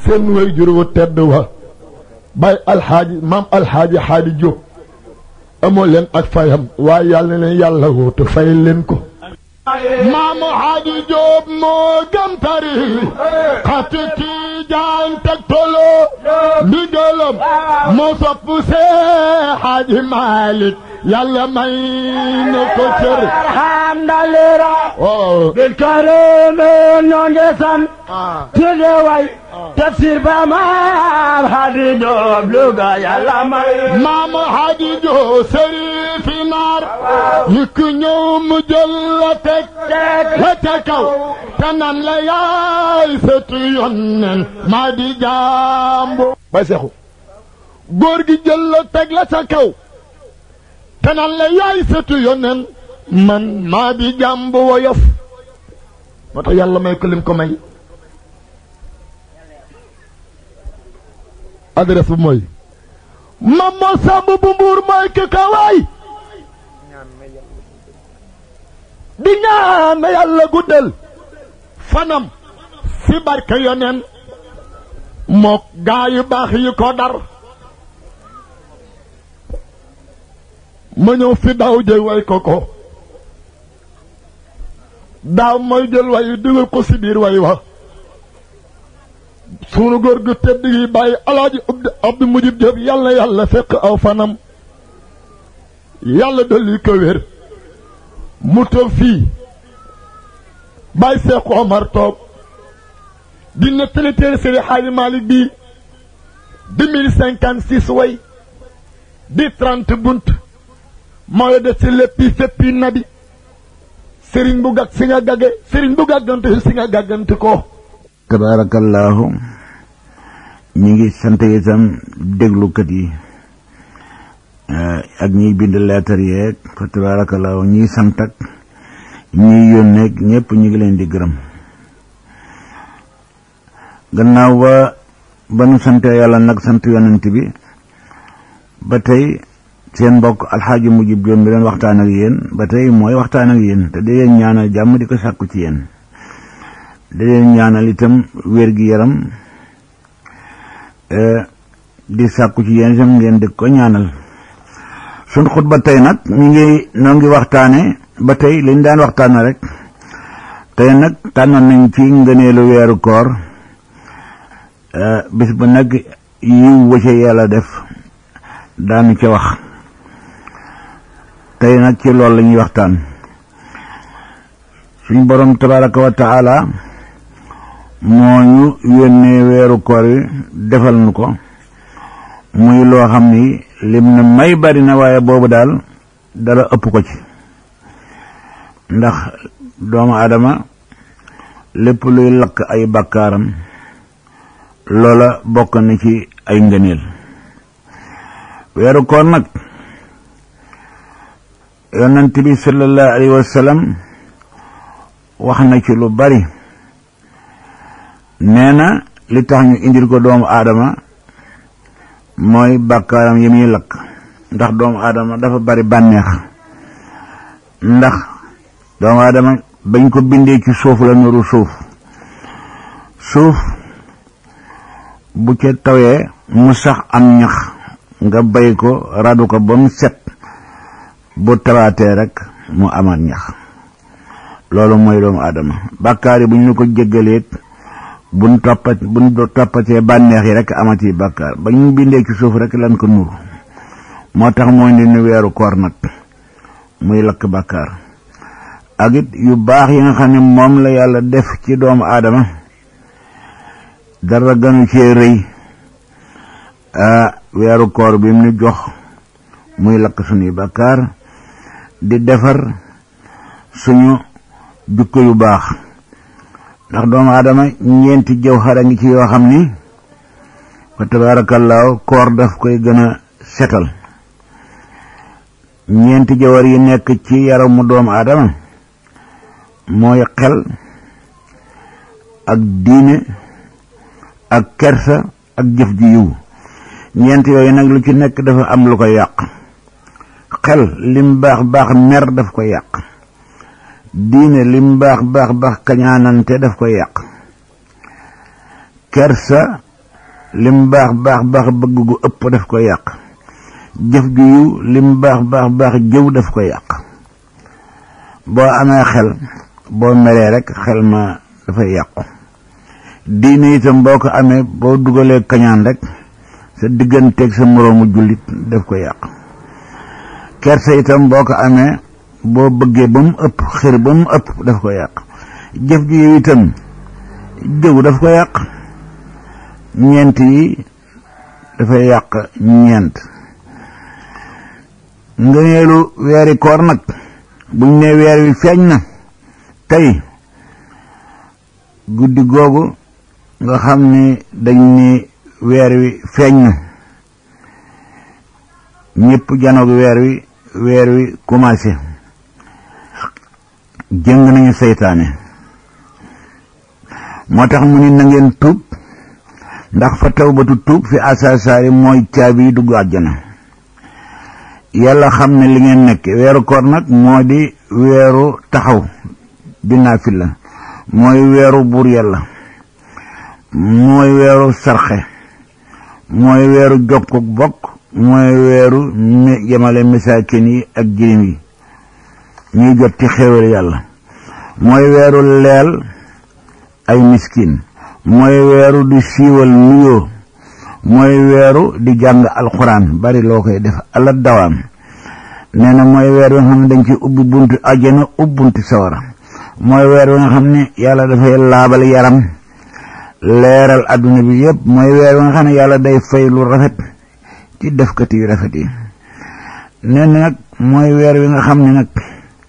seen way jur wu tedd wa bay alxaaji maam alxaaji xaadi Jóob amoo leen ak fayam waaye yàlla na leen yàlla wootu fay leen ko maamu xaadi Jóob moo gën tari xati kii jaan teg tolo ndigalam moo sopp see xaaji Maalik yàlla may na ko cër alhamdulillah oh bil karim ñoo ngi sant tudde way tafsir ba maam Xaadi Jóob Luga yàlla may maamu xaadi Jóob sërifi naar yëkk ñëw mu jël la teg la ca kaw te nan la yaay sëtu yonnen maa di jàmbu bay seexu góor gi jël la teg la ca kaw te nan la yaay sëtu yonnen man maa di jàmbu woyof moo tax yàlla may ko lim ko may adresse bu mooy mam moo sàmb bu mbuur mooy ki ka waay di ñaan na yàlla guddal fanam fi barke yoneen mook gaa yu baax yi ko dar ma ñëw fi daaw jëy way ko ko daaw mooy jël way dugal ko si biir way wa sunu góor gu tedd gi bàyyi alaaji abdu abdu mujib jëf yàlla yàlla fekk aw fanam yàlla dolli ko wér mu toog fii bàyyi seexu omar toog di nettali téere Seydi Xaaji Maalik bi deux mille cinquante six way di trente bunt mooy de si léppi féppi nabi sëriñ bu gàgg si nga gàgge sëriñ bu gàggante si nga gàggante ko tabaarakallaahu ñi ngi sant itam déglukat yi ak ñiy bind leetar yeeg fa tabaarakallaahu ñiy sant ak ñiy yónneeg ñëpp ñu ngi leen di gërëm gannaaw ba ba nu sante yàlla nag sant yonent bi ba tey seen mbokk alxaaji mujib joom bi leen waxtaan ak yéen ba tey mooy waxtaan ak yéen te di leen ñaanal jàmm di ko sàkku ci yéen di leen ñaanal itam wér gi yaram di sàkku ci yéen itam ngeen di ko ñaanal suñ xutba tey nag mi ngi noo ngi waxtaane ba tey liñ daan waxtaane rek tey nag tànnoon nañ ci ngëneelu weeru koor bis bu nag yiw wa ca yàlla def daanu ca wax tey nag ci loolu la ñuy waxtaan suñ borom tabaraka wa taala moo ñu yónnee weeru koor yi defal nu ko muy loo xam ni lim na may bari na waaye boobu daal dara ëpp ko ci ndax doomu aadama lépp luy lakk ay bakkaaram loola bokk na ci ay ngëneel weeru koor nag yonent bi sallallahu alayhi wa sallam wax na ci lu bari nee na li tax ñu indil ko doomu aadama mooy bàkkaaram yi muy lakk ndax doomu aadama dafa bari bànneex ndax doomu aadama bañ ko bindee ci suuf la nuru suuf suuf bu ca tawee mu sax am ñax nga bay ko radu ko ba mu set bu tawaatee rek mu amaat ñax loolu mooy doomu aadama bàkkaar yi bu ñu ko jéggaleet buñ toppat buñ toppatee bànneex yi rek amati bàkkaar ba ñu bindee ci suuf rek lan ko nur moo tax mooy ndi nu weeru koor nag muy lakk bàkkaar ak it yu baax yi nga xam ne moom la yàlla def ci doomu aadama dara gënu cee rëy weeru koor bi mu nu jox muy lakk suñuy bàkkaar di defar suñu jukko yu baax ndax doomu aadama ñeenti jëw xara ngi ci yoo xam ni fa tabaarakallaahu koor daf koy gën a setal ñeenti jawar yi nekk ci yaramu doomu aadama mooy xel ak diine ak kersa ak jëf ji yiw ñeent yooyu nag lu ci nekk dafa am lu koy yàq xel lim baax baax mer daf koy yàq diine lim baax baax baax kañaanante daf koy yàq kersa lim baax baax baax bëgg gu ëpp daf ko yàq jëf ju yiw lim baax baax baax jëw daf ko yàq boo amee xel boo meree rek xel ma dafay yàqu diine itam boo ko amee boo dugalee kañaan rek sa digganteeg sa moroomu jullit daf ko yàq kersa itam boo ko amee boo bëggee ba mu ëpp xër ba mu ëpp daf ko yàq jëf ji yow itam jëw daf ko yàq ñeent yi dafay yàq ñeent ngëneelu weeri koor nag buñ ne weer wi feeñ na tey guddi googu nga xam ni dañ ni weer wi feeñ na ñëpp janoog weer wi weer wi commencé jëng nañu seytaane moo tax mu ni na ngeen tuub ndax fa tawbatu tuub fi asaasaari mooy caabi yi dugg àjjana yàlla xam ne li ngeen nekk weeru koor nag moo di weeru taxaw di naafila mooy weeru buur yàlla mooy weeru sarxe mooy weeru jokkuk bokk mooy weeru yemale misaakin yi ak jirim yi ñuy jot ci xéewal yàlla mooy weeru leel ay miskin mooy weeru di siiwal nuyoo mooy weeru di jàng alxuraan bari loo koy def ala dawaam nee na mooy weer wi nga xam ne dañ ci ubbi bunti àjjana ubbunti sawara mooy weer wi nga xam ne yàlla dafay laabal yaram leeral adduna bi yëpp mooy weer wi nga xam ne yàlla day fay lu rafet ci defkati yu rafet yi nee na nag mooy weer wi nga xam ne nag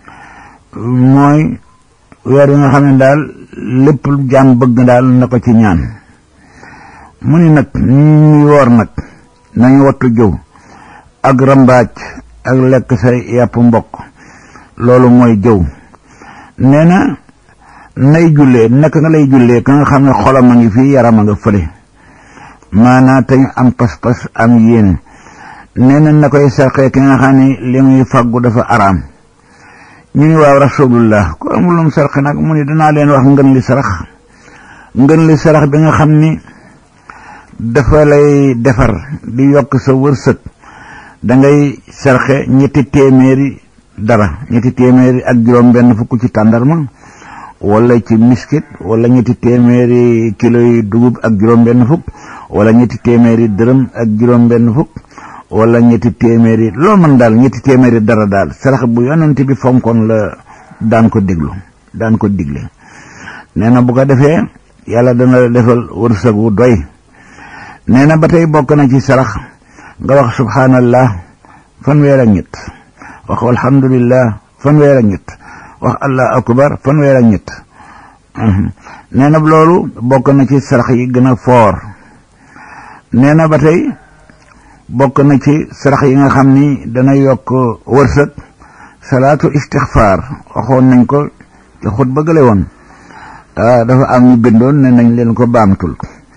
mooy weer wi nga xam ne daal lépp lu jaam bëgg daal na ko ci ñaan mu ni nag ñuy woor nag nañu wattu jëw ak rambaaj ak lekk say yàpp mbokk loolu mooy jëw nee na nay jullee naka nga lay jullee ka nga xam ne xolam a ngi fii yaram a nga fële maanaa te ñu am pas-pas am yéene nee na na koy sarxee ki nga xam ne li muy fàggu dafa araam ñu ni waaw rasulullah ko amul lum sarxe nag mu ni danaa leen wax ngën li sarax ngën li sarax bi nga xam ni dafa lay defar di yokk sa wërsëg dangay sarxe ñetti téeméeri dara ñetti téeméeri ak juróom benn fukk ci tàndarma wala ci miskit wala ñetti téeméeri kilo yi dugub ak juróom benn fukk wala ñetti téeméeri dërëm ak juróom benn fukk wala ñetti téeméeri loo mën daal ñetti téeméeri dara daal sarax bu yonent bi fonkoon la daan ko déglu daan ko digle nee na bu ko defee yàlla dana la defal wërsëg wu doy nee na ba tey bokk na ci sarax nga wax subhanallah fanweer ak ñett wax alhamdulillah fanweer ak ñett wax allah akbar fanweer ak ñett nee na loolu bokk na ci sarax yi gën a foor nee na ba tey bokk na ci sarax yi nga xam ni dana yokk wërsëg salaatu istixfaar waxoon nañ ko ci xut ba gële woon dafa am ñu bindoon ne nañ leen ko baamtul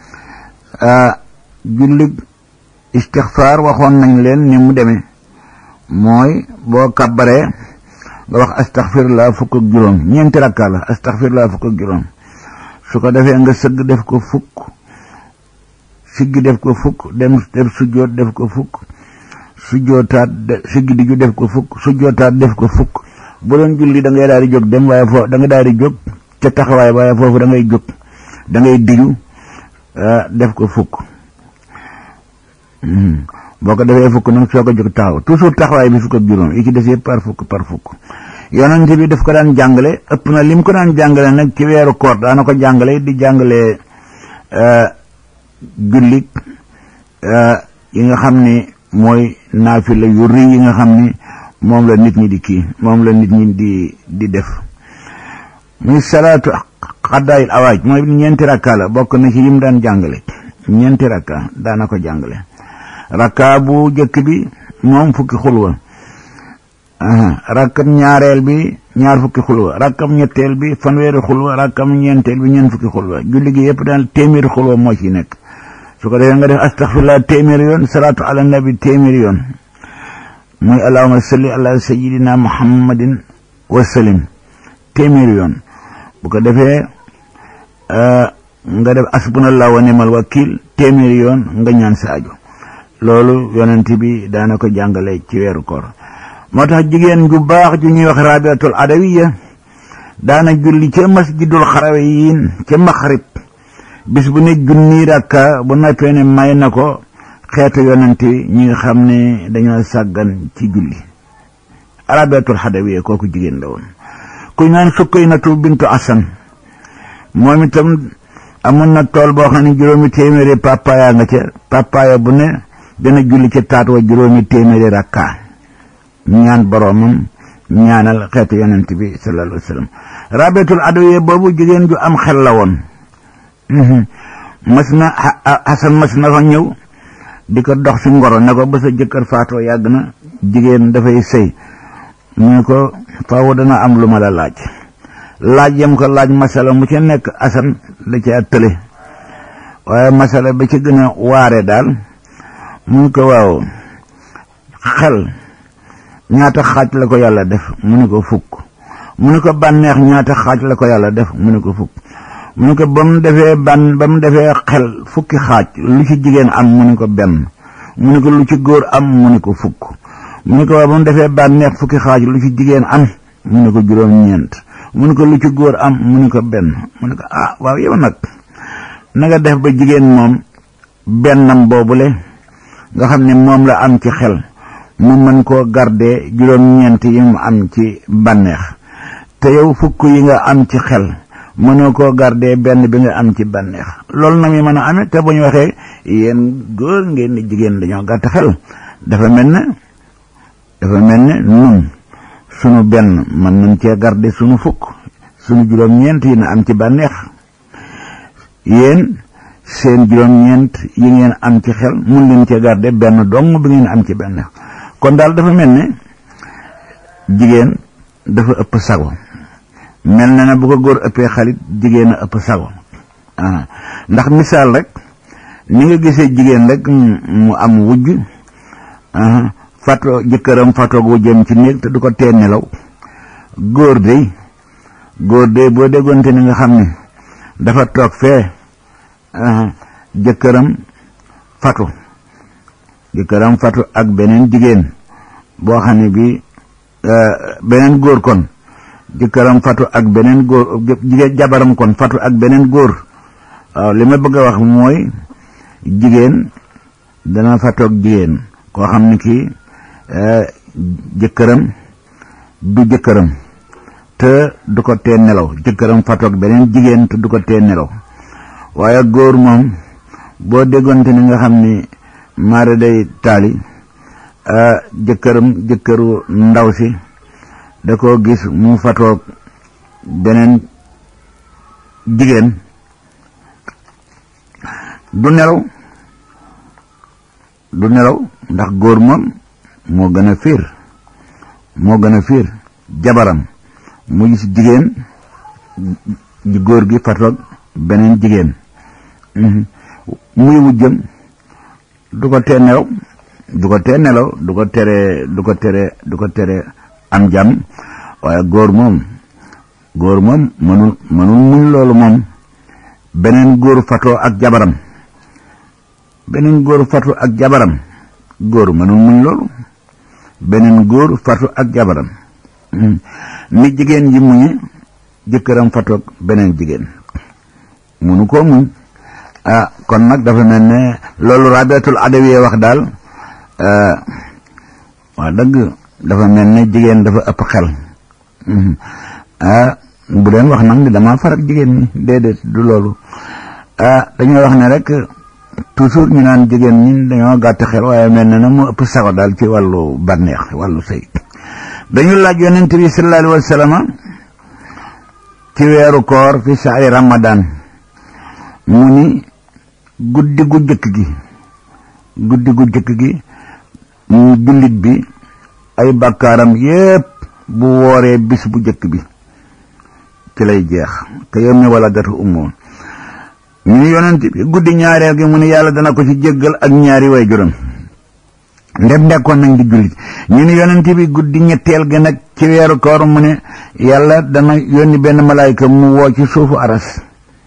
julli istixfaar waxoon nañ leen ni mu demee mooy boo kàbbaree nga wax astaxfirullah fukk ak juróom ñeenti rakka la astaxfirullah fukk ak juróom su ko defee nga sëgg def ko fukk siggi def ko fukk dem def sujjoot def ko fukk sujjootaat siggi di ju def ko fukk sujjootaat def ko fukk bu doon julli da ngay daal di jóg dem waaye foofu da nga daal di jóg ca taxawaay waaye foofu da ngay jóg da ngay diju def ko fukk boo ko defee fukk nag soo ko jóg taxaw toujours taxawaay bi fukk ak juróom yi ci des yëpp par fukk par fukk yonent bi daf ko daan jàngale ëpp na lim ko daan jàngale nag ci weeru koor daana ko jàngale di jàngale jullit yi nga xam ni mooy naafila yu rëy yi nga xam ni moom la nit ñi di kii moom la nit ñi di di def muy salaatu xaddaayil awaaj mooy ñeenti rakka la bokk na ci yim daan jàngale ñeenti rakka daana ko jàngale rakka bu jëkk bi moom fukki xulwa rakkam ñaareel bi ñaar fukki xulwa rakkam ñetteel bi fanweeri xulwa rakkam ñeenteel bi ñeent fukki xulwa julli gi yëpp daal téeméeri xulwa moo ci nekk su ko defee nga def astaxfirullah téeméeri yoon salaatu ala nabi téeméeri yoon muy allahuma salli ala sayidina muhammadin wa salim téeméeri yoon bu ko defee nga def asbunallahu wa ni'mal wakil téeméeri yoon nga ñaan sa aju loolu yonent bi daana ko jàngale ci weeru koor moo tax jigéen ju baax ju ñuy wax rabiatul adawiya daana julli ca masjidul xarawiyin ca maxrib bis bu ne junni rakka bu noppee ne may na ko xeetu yonent ñi nga xam ne dañoo sàggan ci julli rabiatul adawiya kooku jigéen la woon ku naan Sukaynatu bintu Asan moom itam amoon na tool boo xam ne juróomi téeméeri papaya nga ca papaya bu ne dana julli ca taat wa juróomi téeméeri rakka ñaan boroomam ñaanal xeetu yonent bi sallallahu alayhi wa sallam rabetul adawiya boobu jigéen ju am xel la woon mas na Hasan mas na fa ñëw di ko dox si ngoro ne ko ba sa jëkkër faatoo yàgg na jigéen dafay sëy mu ne ko faaw dana am lu ma la laaj laaj yam ko laaj masala mu ca nekk asan la ca tële waaye masala ba ci gën a waare daal mu ne ko waaw xel ñaata xaaj la ko yàlla def mu ne ko fukk mu ne ko bànneex ñaata xaaj la ko yàlla def mu ne ko fukk mu ne ko ba mu defee ban ba mu defee xel fukki xaaj lu ci jigéen am mu ne ko benn mu ne ko lu ci góor am mu ne ko fukk mu ne ko waaw ba mu defee bànneex fukki xaaj lu ci jigéen am mu ne ko juróom-ñeent mu ne ko lu ci góor am mu ne ko benn mu ne ko ah waaw yow nag na nga def ba jigéen moom bennam boobule nga xam ne moom la am ci xel mu mën koo garder juróom-ñeent yi mu am ci bànneex te yow fukk yi nga am ci xel mënoo koo garder benn bi nga am ci bànneex loolu nag mi mën a amee te bu ñu waxee yéen góor ngeen ni jigéen dañoo gàtt xel dafa mel ne dafa mel ne nun sunu benn mën nañ cee garder sunu fukk sunu juróom-ñeent yi na am ci bànneex yéen seen juróom-ñeent yi ngeen am ci xel mun leen cee garder benn dong bi ngeen am ci bànneex kon daal dafa mel ne jigéen dafa ëpp sago mel na ne bu ko góor ëppee xalit jigéen a ëpp sago ah ndax misaal rek ni nga gisee jigéen rek mu am wujj fato jëkkëram fatoog wujjam ci néeg te du ko tee nelaw góor dey góor dey boo déggoonte ni nga xam ne dafa toog fee jëkkëram fatu jëkkëram fatu ak beneen jigéen boo xam ne bi beneen góor kon jëkkëram fatu ak beneen góor jigéen jabaram kon fatu ak beneen góor waaw li ma bëgg a wax mooy jigéen dana fatoog jigéen koo xam ne kii jëkkëram du jëkkëram te du ko tee nelaw jëkkëram fatoog beneen jigéen te du ko tee nelaw waaye góor moom boo déggoonte ni nga xam ni maara day taali jëkkëram jëkkëru ndaw si da koo gis mu fatoog beneen jigéen du nelaw du nelaw ndax góor moom moo gën a fiir moo gën a fiir jabaram mu gis jigéen ji góor gi fatoog beneen jigéen muy wujjëm du ko tee nelaw du ko tee nelaw du ko tere du ko tere du ko tere am jàmm waaye góor moom góor moom mënul mënul muñ loolu moom beneen góor fatoo ak jabaram beneen góor fatu ak jabaram góor mënul muñ loolu beneen góor fatu ak jabaram ni jigéen ji muñe jëkkëram fatoog beneen jigéen munu koo muñ ah kon nag dafa mel ne loolu rabiatul adawiyee wax daal waa dëgg dafa mel ne jigéen dafa ëpp xel ah bu leen wax nag ni dama farak jigéen ñi déedéet du loolu ah dañoo wax ne rek toujours ñu naan jigéen ñi dañoo gàtt xel waaye mel na ne mu ëpp sago daal ci wàllu bànneex wàllu sëy dañu laaj yonent bi sallallahu alayhi wa sallam ci weeru koor fi saari ramadan mu ni guddi gu jëkk gi guddi gu jëkk gi mu jullit bi ay bàkkaaram yépp bu wooree bis bu jëkk bi ci lay jeex te yow mi wala datu ummoon ñu ni yonent bi guddi ñaareel gi mu ni yàlla dana ko ci jéggal ak ñaari way juróom ndem nekkoon nañ di jullit ñu ni yonent bi guddi ñetteel gi nag ci weeru koor mu ne yàlla dana yónni benn malaayka mu woo ci suufu aras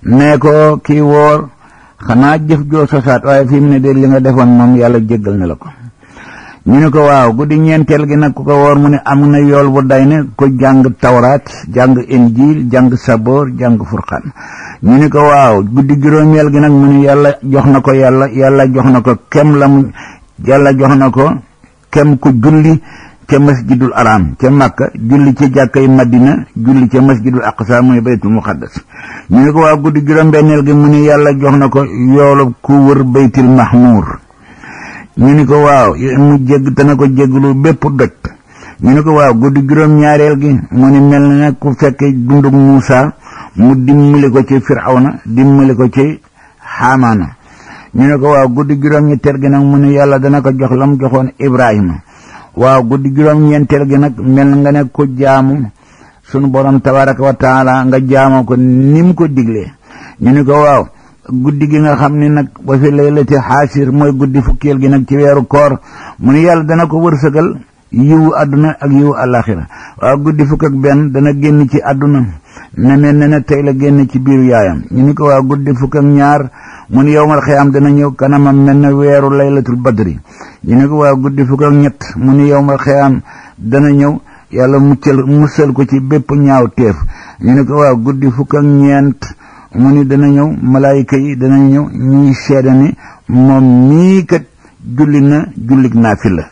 nee ko kii woor xanaa jëf joo sosaat waaye fi mu ne de li nga defoon moom yàlla jéggal na la ko ñu ne ko waaw guddi ñeenteel gi nag ku ko woor mu ne am na yool bu day ne ko jàng tawraat jàng injil jàng saboor jàng furqaan ñu ne ko waaw guddi juróomeel gi nag mu ne yàlla jox na ko yàlla yàlla jox na ko kem la mu yàlla jox na ko kem ku julli ca masjidul aram ca makka julli ca jàkkay madina julli ca masjidul aqsa muy baytul muqaddas ñu ne ko waaw guddi juróom-benneel gi mu ne yàlla jox na ko yoolu ku wër baytul mahmur ñu ni ko waaw mu jégg dana ko jégglu bépp doj ñu ni ko waaw guddi juróom-ñaareel gi mu ni mel na ne ku fekke dundug Muusa mu dimbali ko ci Firawna dimbali ko ci Haamaana ñu ne ko waaw guddi juróom-ñetteel gi nag mu ni yàlla dana ko jox la mu joxoon Ibrahima waaw guddi juróom-ñeenteel gi nag mel nga ne ko jaamu sunu borom tabaraka wa taala nga jaamoo ko ni mu ko diglee ñu ni ko waaw guddi gi nga xam ni nag ba fi laylati xaasir mooy guddi fukkeel gi nag ci weeru koor mu ni yàlla dana ko wërsëgal yiwu àdduna ak yiwu àllaaxira waaw guddi fukk ak benn dana génn ci àdduna ne mel ne ne tey la génn ci biiru yaayam ñu ni ko waaw guddi fukk ak ñaar mu ni yowmal xiyaam dana ñëw kanamam mel ne weeru laylatul badri ñu ni ko waaw guddi fukk ak ñett mu ni yowmal xiyaam dana ñëw yàlla muccal musal ko ci bépp ñaaw teef ñu ni ko waaw guddi fukk ak ñeent mu ni dana ñëw malaayika yi dana ñëw ñuy seede ni moom mii kat julli na jullik naafila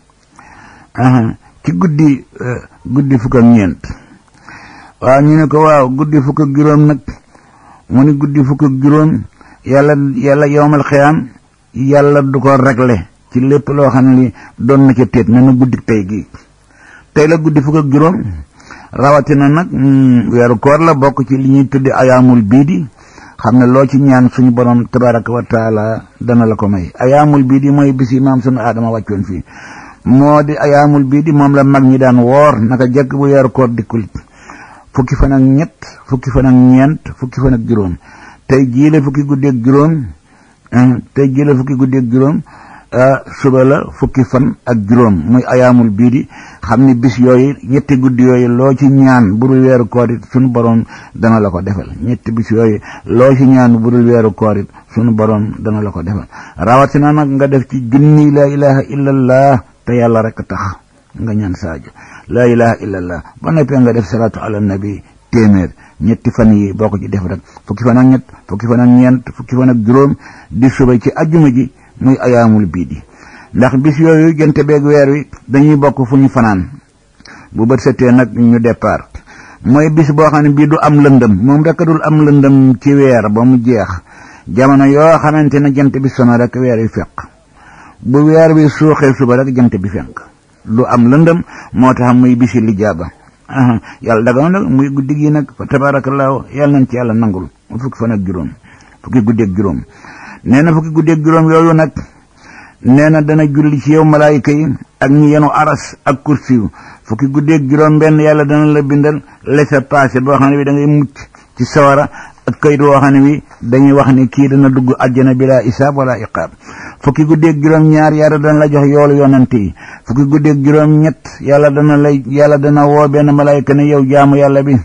ci guddi guddi fukk ak ñeent waaw ñu ne ko waaw guddi fukk ak juróom nag mu ni guddi fukk ak juróom yàlla yàlla yowmal xiyaam yàlla du ko réglé ci lépp loo xam ne li doon na ca téet ne na guddi tey gi tey la guddi fukk ak juróom rawatina nag weeru koor la bokk ci li ñuy tuddi ayaamul biidi xam ne loo ci ñaan suñu borom tabaraka wa taala dana la ko may ayaamul biidi mooy bis yi maam suñu aadama wàccoon fii moo di ayaamul biidi moom la mag ñi daan woor naka jekk bu weeru koor dikkul fukki fan ak ñett fukki fan ak ñeent fukki fan ak juróom tey jii la fukki guddi ak juróom tey jii la fukki guddi ak juróom suba la fukki fan ak juróom muy ayaamul bii di xam ni bis yooyu ñetti guddi yooyu loo ci ñaan budul weeru koor it sunu borom dana la ko defal ñetti bis yooyu loo ci ñaan budul weeru koor it sunu borom dana la ko defal rawatina nag nga def ci junni laa ilaha illallah te yàlla rek tax nga ñaan saajo laa ilaha illallah ba noppee nga def salaatu ala nabi téeméer ñetti fan yi boo ko ci def rek fukki fan ak ñett fukki fan ak ñeent fukki fan ak juróom di suba ci ajjuma ji muy ayaamul bii di ndax bis yooyu jënte beeg weer wi dañuy bokk fu ñu fanaan bu bët setee nag ñu départ mooy bis boo xam ne bii du am lëndëm moom rek dul am lëndëm ci weer ba mu jeex jamono yoo xamante ne jant bi sono rek weer wi fekk bu weer wi suuxee suba rek jant bi fenk du am lëndëm moo tax muy bisi lijaaba yàlla daga nag muy guddi gi nag fa tabaarakallaahu yàlla nañ ci yàlla nangul fukki fan ak juróom fukki guddi ak juróom nee na fukki guddi ak juróom yooyu nag nee na dana julli ci yow malaayika yi ak ñi yenu aras ak kursiyu fukki guddi ak juróom benn yàlla dana la bindal laissez-passer boo xam ne bi da ngay mucc ci sawara ak kayit woo xam ne bi dañuy wax ni kii dana dugg àjjana bila isaab wala iqaab fukki guddi ak juróom ñaar yàlla dana la jox yoolu yonante yi fukki guddi ak juróom ñett yàlla dana lay yàlla dana woo benn malaayika ne yow jaamu yàlla bi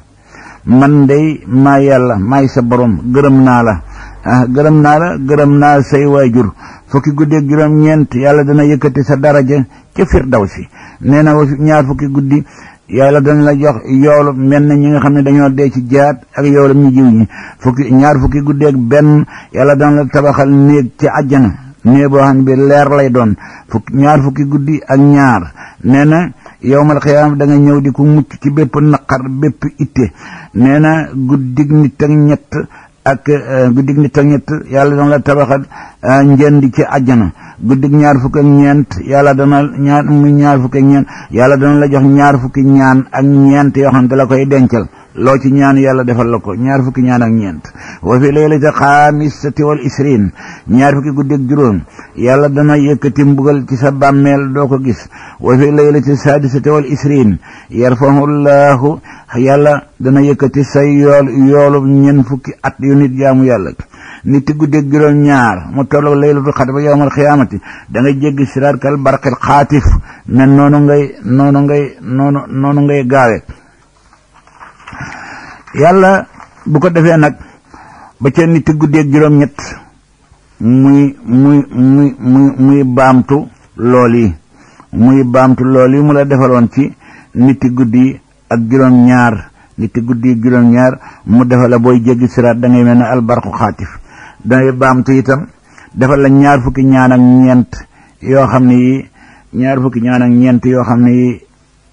man day maa yàlla maay sa borom gërëm naa la ah gërëm naa la gërëm naa say waajur fukki guddi ak juróom ñeent yàlla dana yëkkati sa daraja ca firdawsi nee na ñaar fukki guddi yàlla dana la jox yoolu mel na ñi nga xam ne dañoo dee ci jaat ak yoolu ñu jiw ñi fukki ñaar fukki guddi ak benn yàlla dana la tabaxal néeg ci àjjana néeg boo xam ne bi leer lay doon fukki ñaar fukki guddi ak ñaar nee na yowmal xiyaam da nga ñëw di ko mucc ci bépp naqar bépp itte nee na guddig nit ak ñett ak guddig nit ak ñett yàlla dana la tabaxal njënd ci àjjana guddig ñaar fukk ak ñeent yàlla dana ñaar mu ñaar fukk ak ñeent yàlla dana la jox ñaar fukki ñaan ak ñeent yoo xam ne da la koy dencal loo ci ñaan yàlla defal la ko ñaar fukki ñaan ak ñeent wa fi laylati xaamisati wal isrin ñaar fukki guddi ak juróom yàlla dana yëkkati mbugal ci sa bàmmeel doo ko gis wa fi laylati sadisati wal isrin yarfahu llahu yàlla dana yëkkati sa yool yoolu ñen fukki at yu nit jaamu yàlla nit ti guddi ak juróom ñaar mu tolloog laylatul xadr ba yowmal xiyaamati da ngay jéggi siraat kal barqil xaatif ne noonu ngay noonu ngay noonu noonu ngay gaawe yàlla bu ko defee nag ba ca niti guddeeg juróom-ñett muy muy muy muy muy baamtu lool yi muy baamtu lool yi mu la defaloon ci niti guddi ak juróom-ñaar niti guddi ak juróom-ñaar mu defal la booy jéggi siraat da ngay mel ne albarku xaatif dangay baamtu itam defal la ñaar fukki ñaan ak ñeent yoo xam ne yi ñaar fukki ñaan ak ñeent yoo xam ne yi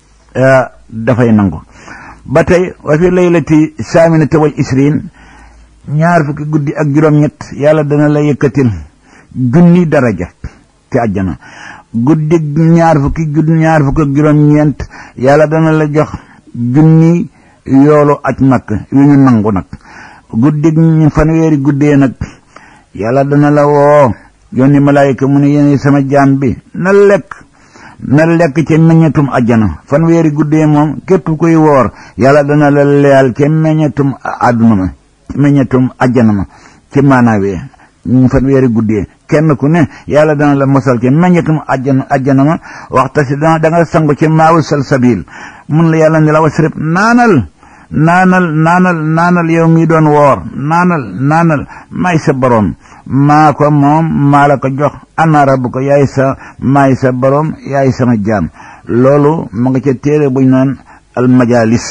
dafay nangu ba tey wa fi laylati saaminati wal isrin ñaar fukki guddi ak juróom-ñett yàlla dana la yëkkatil junni daraja ci àjjana guddi ñaar fukki guddi ñaar fukki ak juróom-ñeent yàlla dana la jox junni yoolu aj makk yu ñu nangu nag guddi fanweeri guddee nag yàlla dana la woo yónni malaayika mu ne yéen sama jaam bi na lekk na lekk ca meññetum ajjana fanweeri guddee moom képp kuy woor yàlla dana la leyal ca meññetum àdduna ma meññetum ajjana ma ci maanaawee fanweeri guddee kenn ku ne yàlla dana la mosal ca meññetum ajjana ajjana ma waxta si dana da nga sangu ci maawu salsabil mun la yàlla ne la wasrib naanal naanal naanal naanal yow mi doon woor naanal naanal may sa boroom maa ko moom maa la ko jox ana rabu ko yaay sa maay sa boroom yaay sama jaam loolu mu nga ca téere buñ naan almajalis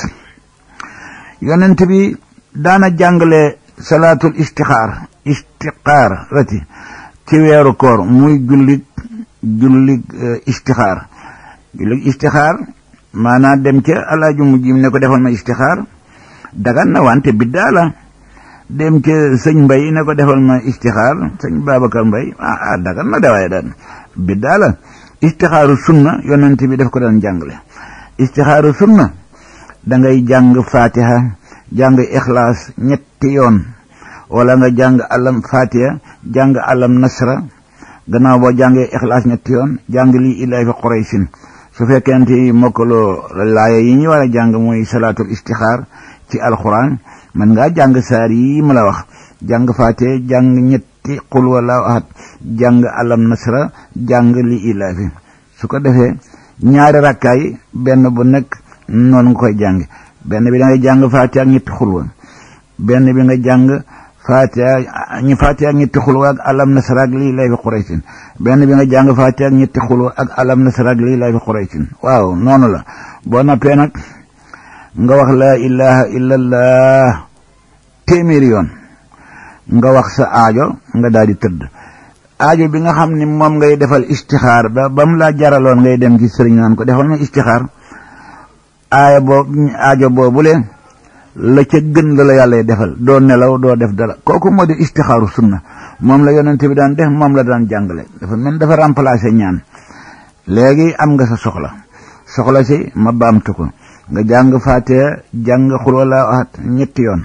yonent bi daana jàngale salaatul istixaar istixaar rati ci weeru koor muy jullig jullig istixaar jullig istixaar maanaa dem ca alaaju mujjim ne ko defal ma istixaar dagan na wante biddaa la dem ca sëñ mbay ne ko defal ma istixaar sëñ babacar mbay ah ah dagan na dawaaye daan biddaa la istixaaru sunna yonent bi daf ko daan jàngale istixaaru sunna da ngay jàng fatiha jàng ixlaas ñetti yoon wala nga jàng alam fatiha jàng alam nasra gannaaw boo jàngee ixlaas ñetti yoon jàng lii ilaahi fi quraysin su fekkente yi mokkaloo laaya yi ñu war a jàng mooy salaatul istixaar ci alquran man ngaa jàng saar yi ma la wax jàng faate jàng ñetti qul wallahu ahad jàng alam nasra jàng li ilaafi su ko defee ñaari rakkaay benn bu nekk noonu nga koy jàng benn bi da ngay jàng faate ak ñetti xulwa benn bi nga jàng faate ñu faate ak ñetti xulwa ak alam nasra ak li ilaafi quraysin benn bi nga jàng faate ak ñetti xulwa ak alam nasra ak li ilaafi quraysin waaw noonu la boo noppee nag nga wax laa ilaha illallah téeméeri yoon nga wax sa aajo nga daal di tëdd aajo bi nga xam ne moom ngay defal istixaar ba ba mu laa jaraloon ngay dem ci sëriñ naan ko defal ma istixaar aaya boobu aajo boobule la ca gën la la yàlla defal doo nelaw doo def dara kooku moo di istixaaru sunna moom la yonent bi daan def moom la daan jàngale dafa mel dafa remplacer ñaan léegi am nga sa soxla soxla si ma baamtu ko nga jàng faatiha jàng xul wala ahad ñetti yoon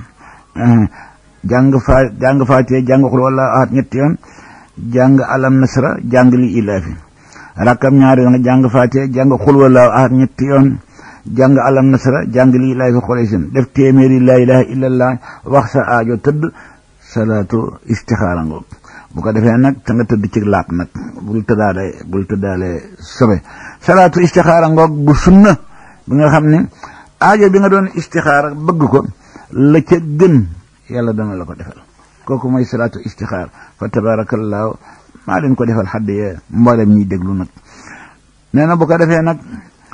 jàng fa jàng faatiha jàng xul wala ahad ñetti yoon jàng alam nasra jàng li ilaafi rakkam ñaari yoon nga jàng faatiha jàng xul wala ahad ñetti yoon jàng alam nasra jàng li ilaafi xuraysin def téeméeri laa ilaha illallah wax sa aajo tëdd salaatu istixaara ngoog bu ko defee nag te nga tëdd ci laab nag bul tëddaale bul tëddaale sobe salaatu istixaara ngoog bu sunna bi nga xam ne aajo bi nga doon istixaara bëgg ko la ca gën yàlla dana la ko defal kooku mooy salaatu istixaar fa tabaarakallaahu maa leen ko defal xadd yee mboolem ñiy déglu nag nee na bu ko defee nag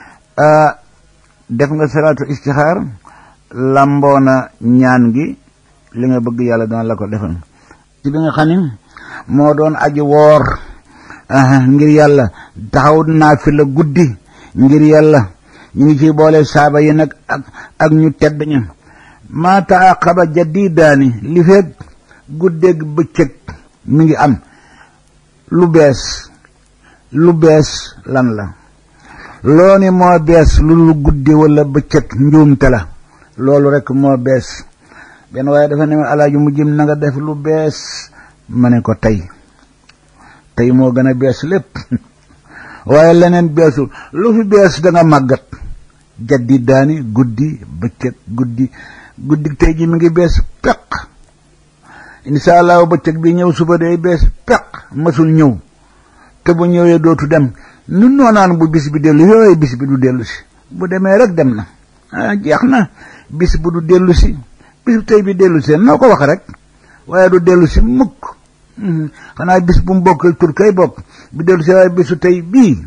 def nga salaatu istixaar lamboona ñaan gi li nga bëgg yàlla dana la ko defal ci bi nga xam ne moo doon aji woor ngir yàlla taxaw naa fi la guddi ngir yàlla ñu ngi ciy boole saaba yi nag ak ak ñu tedd ña maa taaqaba jadidaani li fekk guddeeg bëccëg mi ngi am lu bees lu bees lan la loo ni moo bees lu lu guddi wala bëccëg njuumte la loolu rek moo bees benn waaye dafa ne ma alaaju mu jëm na nga def lu bees ma ne ko tey tey moo gën a bees lépp waaye leneen beesul lu fi bees da nga màggat jaddi daani guddi bëccëg guddi guddi tey ji mi ngi bees peq insha allahu bëccëg bi ñëw suba day bees peq masul ñëw te bu ñëwee dootu dem nun noonaan bu bis bi dellu yooyu bis bi du dellu si bu demee rek dem na ah jeex na bis bu du dellu si bis tey bi dellu si noo ko wax rek waaye du dellu si mukk xanaa bis bu mu bokk tur kay bokk bi dellu si waaye bisu tey bii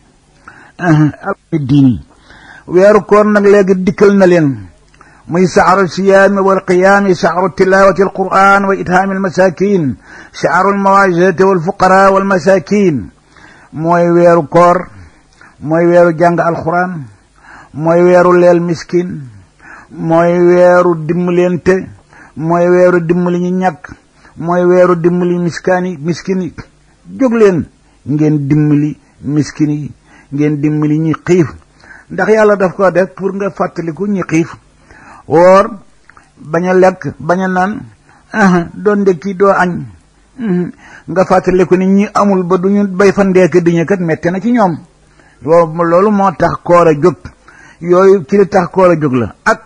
diini weeru koor nag léegi dikkal na leen muy saxaru siyaami wal qiyaami saxaru tilawati alquran wa ithaami almasakin saxaru almawajati walfuqara walmasakin mooy weeru koor mooy weeru jàng alquran mooy weeru leel miskin mooy weeru dimbalante mooy weeru dimbali ñu ñàkk mooy weeru dimbali miskaan yi miskin yi jóg leen ngeen dimbali miskin yi ngeen dimbali ñi xiif ndax yàlla daf ko def pour nga fàttaliku ñi xiif woor bañ a lekk bañ a naan doo ndekki doo añ nga fàttaliku ni ñi amul ba duñu bay fa ndeek diñu kat metti na ci ñoom loolu moo tax koor a jóg yooyu ci li tax koor a jóg la ak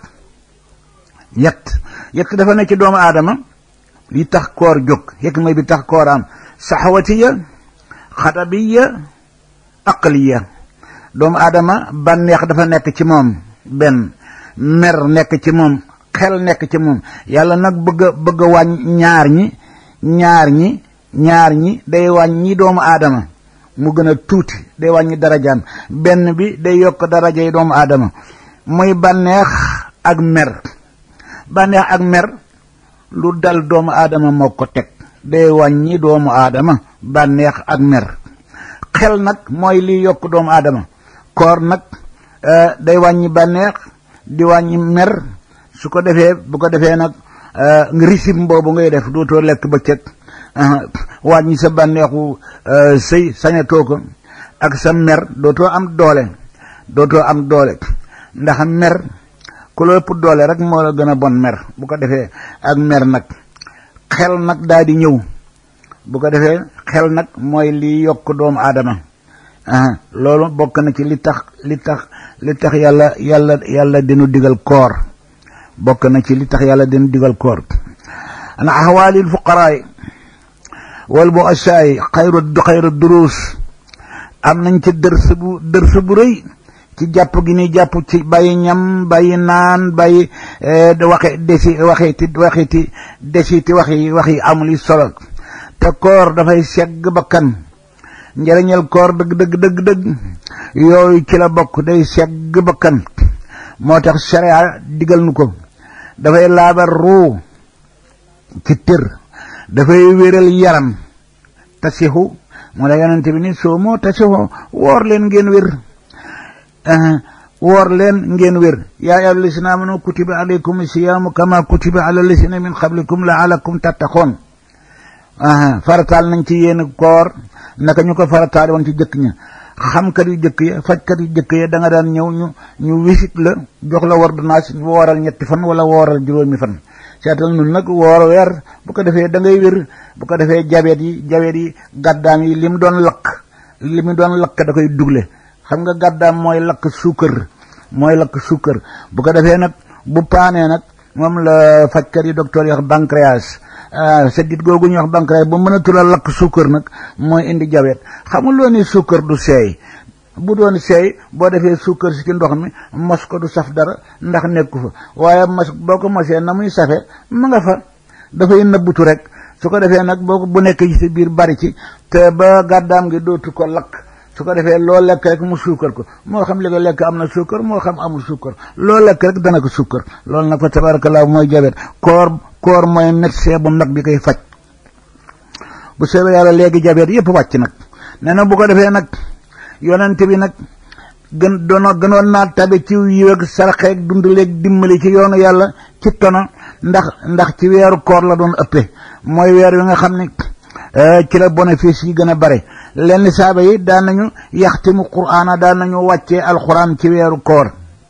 yett yett dafa ne ci doomu aadama li tax koor jóg yekk may bi tax koor am saxawatiya xadabiya aqliya doomu aadama bànneex dafa nekk ci moom benn mer nekk ci moom xel nekk ci moom yàlla nag bëgg a bëgg a wàññ ñaar ñi ñaar ñi ñaar ñi day wàññi doomu aadama mu gën a tuuti day wàññi darajaam benn bi day yokk darajay doomu aadama muy bànneex ak mer bànneex ak mer lu dal doomu aadama moo ko teg day wàññi doomu aadama bànneex ak mer xel nag mooy liy yokk doomu aadama koor nag day wàññi bànneex di wàññi mer su ko defee bu ko defee nag nga risim boobu ngay def dootoo lekk bëccëg wàññi sa bànneexu sëy sañatoo ko ak sa mer dootoo am doole dootoo am doole ndax mer ku la ëpp doole rek moo la gën a bon mer bu ko defee ak mer nag xel nag daal di ñëw bu ko defee xel nag mooy li yokk doomu aadama loolu bokk na ci li tax li tax li tax yàlla yàlla yàlla dinu digal koor bokk na ci li tax yàlla dinu digal koor an ahwaalil fuqaraay wal bu asaay xayru xayru duruus am nañ ci dërs bu dërs bu rëy ci jàpp gi ni jàpp ci bàyyi ñam bàyyi naan bàyyi waxe desi waxiti waxiti desiti waxi waxi amul yi solo te koor dafay segg bakkan njëriñal koor dëgg dëgg dëgg dëgg yooyu ci la bokk day segg bakkan moo tax sharia digal nu ko dafay laabar ruu ci tër dafay wéral yaram tasixu moo la yonente bi ni soo moo tasixu woor leen ngeen wér woor leen ngeen wér yaa ayyuha llazina amanu kutiba alaykum siyaamu kama kutiba ala llazina min qablikum laalakum tattaqoon farataal nañ ci yéen koor naka ñu ko farataal woon ci jëkk ña xamkat yu jëkk ya fajkat yu jëkk ya da nga daan ñëw ñu ñu wisit la jox la ordonnance wooral ñetti fan wala wooral juróomi fan seetal nun nag woor weer bu ko defee da ngay wér bu ko defee jabeet yi jabeet yi gàddaam yi li mu doon lakk li mu doon lakk da koy dugle xam nga gàddaam mooy lakk suukar mooy lakk suukar bu ko defee nag bu paanee nag moom la fajkat yi docteur yi wax pancréas seddit googu ñuy wax pancréas bu mën a tula lakk suukar nag mooy indi jabet xamul loo ni suukar du seey bu doon seey boo defee suukar si ci ndox mi mos ko du saf dara ndax nekku fa waaye mos boo ko mosee na muy safe ma nga fa dafay nëbbutu rek su ko defee nag boo ko bu nekk ci sa biir bari ci te ba gàddaam gi dootu ko lakk su ko defee loo lekk rek mu suukar ko moo xam li nga lekk am na suukar moo xam amul suukar loo lekk rek dana ko suukar loolu nag fa tabarakallah mooy jabet koor koor mooy médecin bu mag bi koy faj bu soobee yàlla léegi jabet yépp wàcc nag nee na bu ko defee nag yonent bi nag gën doon gënoon naa tabe ci yiw ak saraxeeg dundaleeg dimbali ci yoonu yàlla ci tono ndax ndax ci weeru koor la doon ëppee mooy weer wi nga xam ne ci la bénéfice yi gën a bare lenn saaba yi daan nañu yaxtimu quraana daan nañu wàccee alquran ci weeru koor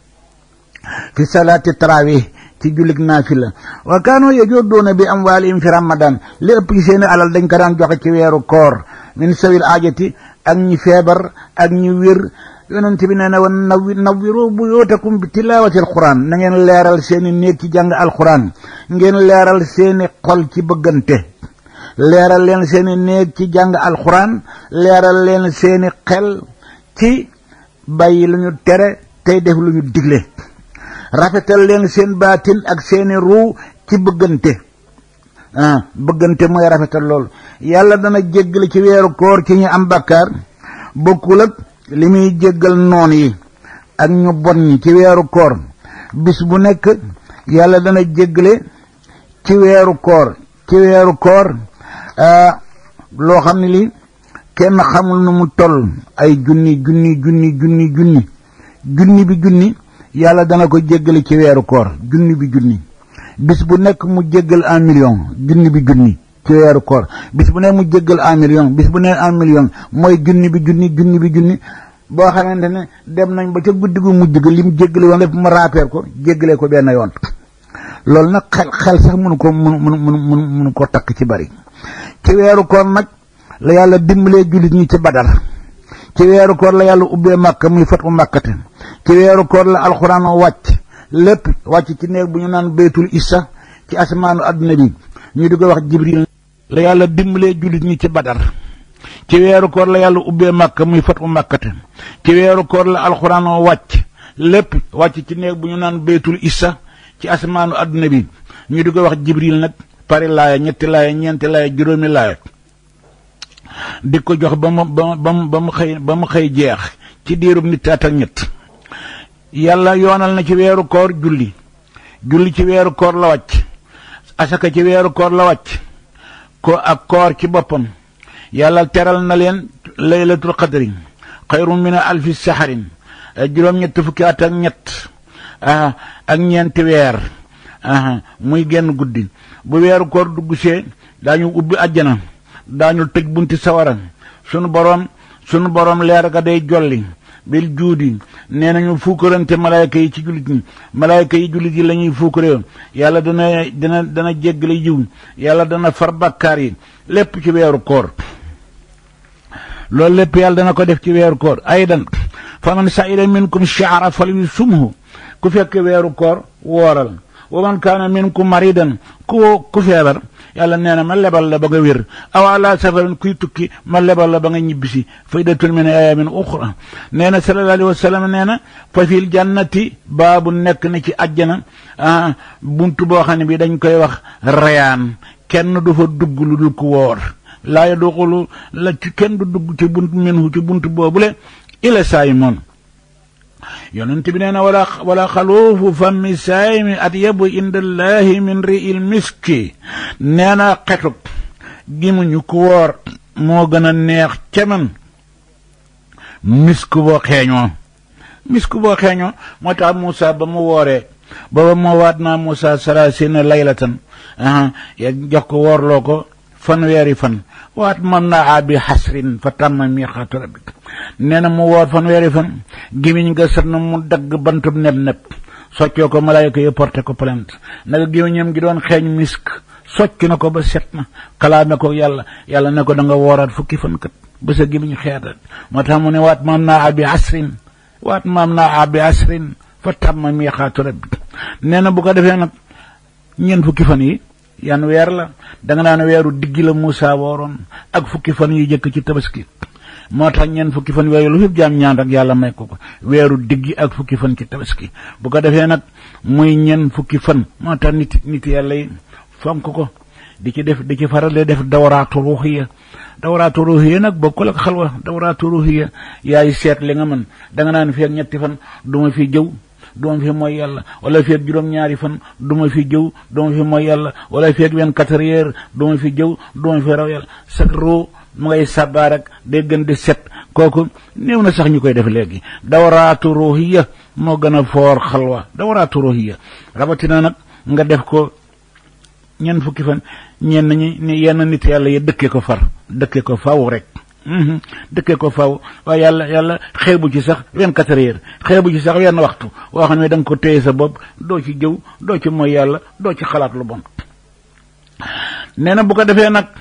fi salaati tarawih ci jullig naafila wa kaanu yajuduuna bi amwaalihim fi ramadan li ëpp ci seeni alal dañ ko daan joxe ci weeru koor min sawil aajati ak ñi feebar ak ñi wér yonent bi nee na woon nawi nawiru buyootakum bi tilaawati alquran na ngeen leeral seeni néeg ci jàng alquran ngeen leeral seeni xol ci bëggante leeral leen seeni néeg ci jàng alquran leeral leen seeni xel ci bàyyi lu ñu tere tey def lu ñu digle rafetal leen seen baatin ak seeni ruu ci bëggante ah bëggante mooy rafetal loolu yàlla dana jéggale ci weeru koor ci ñu am bakkaar bokkul ak li muy jéggal noon yi ak ñu bon ñi ci weeru koor bis bu nekk yàlla dana jéggale ci weeru koor ci weeru koor loo xam ne li kenn xamul nu mu toll ay junni junni junni junni junni junni bi junni yàlla dana ko jéggale ci weeru koor junni bi junni bis bu nekk mu jéggal un million junni bi junni ci weeru koor bis bu nekk mu jéggal un million bis bu nekk un million mooy junni bi junni junni bi junni boo xamante ne dem nañ ba ca guddi gu mujj ga lim jéggale woon lépp mu raapeer ko jéggalee ko benn yoon loolu nag xel xel sax mënu ko mënu mënu mënu mënu ko takk ci bari ci weeru koor nag la yàlla dimbalee jullit ñi ci badar ci weeru koor la yàlla ubbee màkka muy fatu màkkate ci weeru koor la alxuraan wàcc lépp wàcc ci néeg bu ñu naan baytul issa ci asamaanu adduna bi ñu di ko wax jibril la yàlla dimbalee jullit ñi ci badar ci weeru koor la yàlla ubbee màkka muy fatu màkkate ci weeru koor la alxuraan wàcc lépp wàcc ci néeg bu ñu naan baytul issa ci asamaanu adduna bi ñu di ko wax jibril nag pari laaya ñetti laaya ñeenti laaya juróomi laaya di ko jox ba mu ba mu ba mu xëy ba mu xëy jeex ci diirub nit at ak ñett yàlla yoonal na ci weeru koor julli julli ci weeru koor la wàcc asaka ci weeru koor la wàcc ko ak koor ci boppam yàlla teral na leen laylatul qadri xayrun min alfi saxarin juróom-ñett fukki at ak ñett ak ñeenti weer muy genn guddi bu weeru koor duggusee daañu ubbi àjjana daañu tëj bunti sawara sunu boroom sunu boroom leer ga day jolli bil juudi nee nañu fuukarante malaayka yi ci jullit ñi malaayka yi jullit yi la ñuy fuukaree yàlla dana dana dana jéggale jiw yàlla dana far bakkaar yi lépp ci weeru koor loolu lépp yàlla dana ko def ci weeru koor aydan fa man saida minkum shahra fal yusumhu ku fekk weeru koor wooral wa man kaana minkum maridan ku ku feebar yàlla nee na ma lebal la ba nga wér aw ala safarin kuy tukki ma lebal la ba nga ñibbisi faydatun min ayamin uxra nee na sallallahu alayhi wa sallam nee na fa fil jannati baabu nekk na ci àjjana buntu boo xam ne bi dañ koy wax rayaan kenn du fa dugg lu dul ku woor laa yadxulu la ci kenn du dugg ci bunt minhu ci bunt boobule ila saayimoon yonent bi nee na wala wala xaluufu fammi saayimi atyabu inda allahi min ri'il miski nee na xetub gimuñu ku woor moo gën a neex ca man misk boo xeeñoo misk boo xeeñoo moo tax Moussa ba mu wooree booba moo waat naa Moussa sarasina laylatan ya jox ko woorloo ko fanweeri fan waat man naa abi xasrin fa tàmma miixaatu rabbik nee na mu woor fanweeri fan gimiñ nga sat na mu dagg bantub neb neb soccoo ko malaayka yi porté ko plainte naka gémmiñam gi doon xeeñ misk socc na ko ba set na kalaame ko yàlla yàlla ne ko da nga wooraat fukki fan kat ba sa gémmiñ xeetat moo tax mu ne waat maam naa abi asrin waat maam naa abi asrin fa tàmma miixaatu rabbik nee na bu ko defee nag ñeent fukki fan yi yan weer la da nga naan weeru diggi la Moussa wooroon ak fukki fan yu jëkk ci tabaski moo tax ñeen fukki fan yooyu lu fi jaam ñaan rek yàlla may ko ko weeru diggi ak fukki fan ci tabaski bu ko defee nag muy ñeen fukki fan moo tax nit nit yàlla yi fonk ko di ci def di ci faral di def dawraatu ruuxiya dawraatu ruuxiya nag bokkul ak xalwa dawraatu ruuxiya yaay seet li nga mën da nga naan fi ak ñetti fan du ma fi jëw duma fi mooy yàlla wala fi ak juróom-ñaari fan duma fi jëw duma fi mooy yàlla wala fi ak vingt-quatre heures duma fi jëw duma fi raw yàlla sak roo mu ngay sàbbaa rek day gën di set kooku néew na sax ñu koy def léegi dawraatu ruuxiya moo gën a foor xalwa dawraatu ruuxiya rabatina nag nga def ko ñenn fukki fan ñenn ñi ni yenn nit yàlla yi dëkkee ko far dëkkee ko faw rek dëkkee ko faw waaye yàlla yàlla xeebu ci sax vingt-quatre heures xeebu ci sax wenn waxtu woo xam ne da nga ko téye sa bopp doo ci jëw doo ci mooy yàlla doo ci xalaat lu bon nee na bu ko defee nag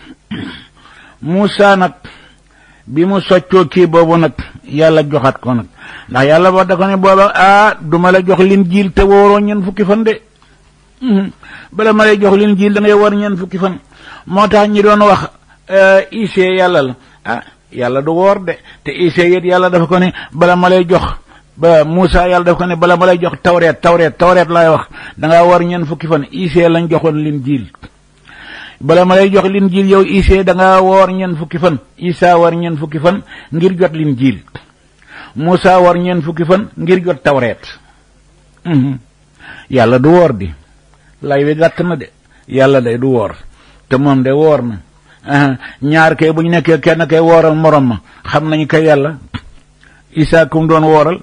Moussa nag bi mu soccoo kii boobu nag yàlla joxaat ko nag ndax yàlla ba da ko ne booba ah duma la jox lin jiil te wóoroo ñeen fukki fan de bala ma lay jox lin jiil da ngay war ñeen fukki fan moo tax ñi doon wax ise yàlla la ah yàlla du woor de te ise yit yàlla dafa ko ne bala ma lay jox ba Moussa yàlla dafa ko ne bala ma lay jox tawreet tawreet tawreet laay wax da ngaa war ñeen fukki fan ise lañ joxoon lin jiil bala ma lay jox lin jiil yow Ise da nga woor ñeen fukki fan Isa war ñeen fukki fan ngir jot lin jiil Musa war ñeen fukki fan ngir jot tawreet yàlla du woor di lay wi gàtt na de yàlla day du woor te moom de woor na ñaar kay bu ñu nekkee kenn kay wooral morom ma xam nañu kay yàlla Isa kum doon wooral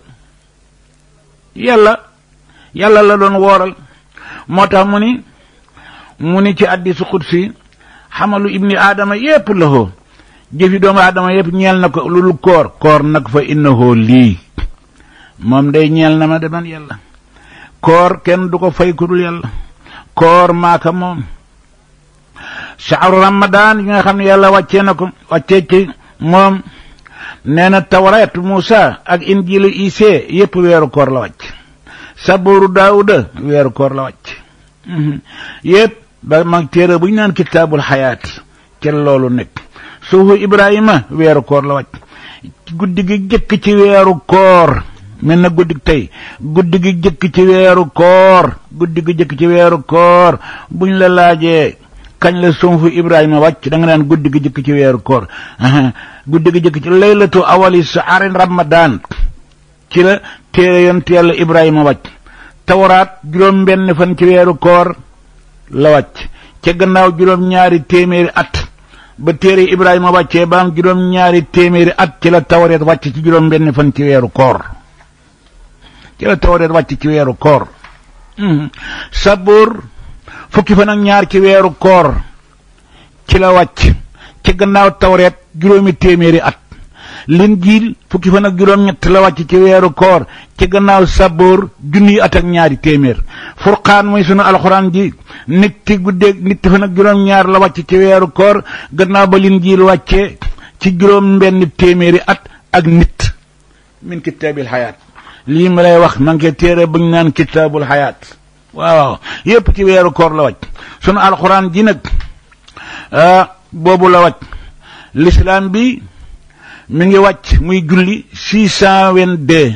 yàlla yàlla la doon wooral moo tax mu ni mu ni ci addisu xudsi xamalu ibni aadama yépp la hoo jëfi doomu aadama yépp ñeel na ko lu koor koor nag fa innahoo lii moom day ñeel na ma de man yàlla koor kenn du ko fay ku dul yàlla koor maaka moom shahru ramadan yi nga xam ne yàlla wàccee na ko wàccee ci moom nee na tawreet Muusa ak injilu Ise yépp weeru koor la wàcc sabooru daawuda weeru koor la wàcc yépp ba mag téere bu ñu naan kitaabul xayaat ca loolu nekk suufu ibrahima weeru koor la wàcc guddi gi jëkk ci weeru koor mel na guddi tey guddi gi jëkk ci weeru koor guddi gi jëkk ci weeru koor buñ la laajee kañ la suufu ibrahima wàcc da nga naan guddi gi jëkk ci weeru koor guddi gi jëkk ci laylatu awali sahari ramadan ci la téere yonent yàlla ibrahima wàcc tawraat juróom benn fan ci weeru koor la wàcc ca gannaaw juróom ñaari téeméeri at ba téere ibrahima wàccee ba am juróom ñaari téeméeri at ci la tawreet wàcc ci juróom benn fan ci weeru koor ci la tawreet wàcc ci weeru koor sabuur fukki fan ak ñaar ci weeru koor ci la wàcc ci gannaaw tawreet juróomi téeméeri at linjiil fukki fan ak juróom-ñett la wàcc ci weeru koor ci gannaaw saboor junniy at ak ñaari téeméer furqaan muy sunu alxuraan ji nit ti guddeeg nit fan ak juróom-ñaar la wàcc ci weeru koor gannaaw ba linjiil wàccee ci juróom benn téeméeri at ak nit min kitaabil xayaat lii ma lay wax ma ngi téere bu ñu naan kitaabul xayaat waaw yépp ci weeru koor la wàcc sunu alxuraan ji nag boobu la wàcc l'islam bi mi ngi wàcc muy julli six cent vingt-deux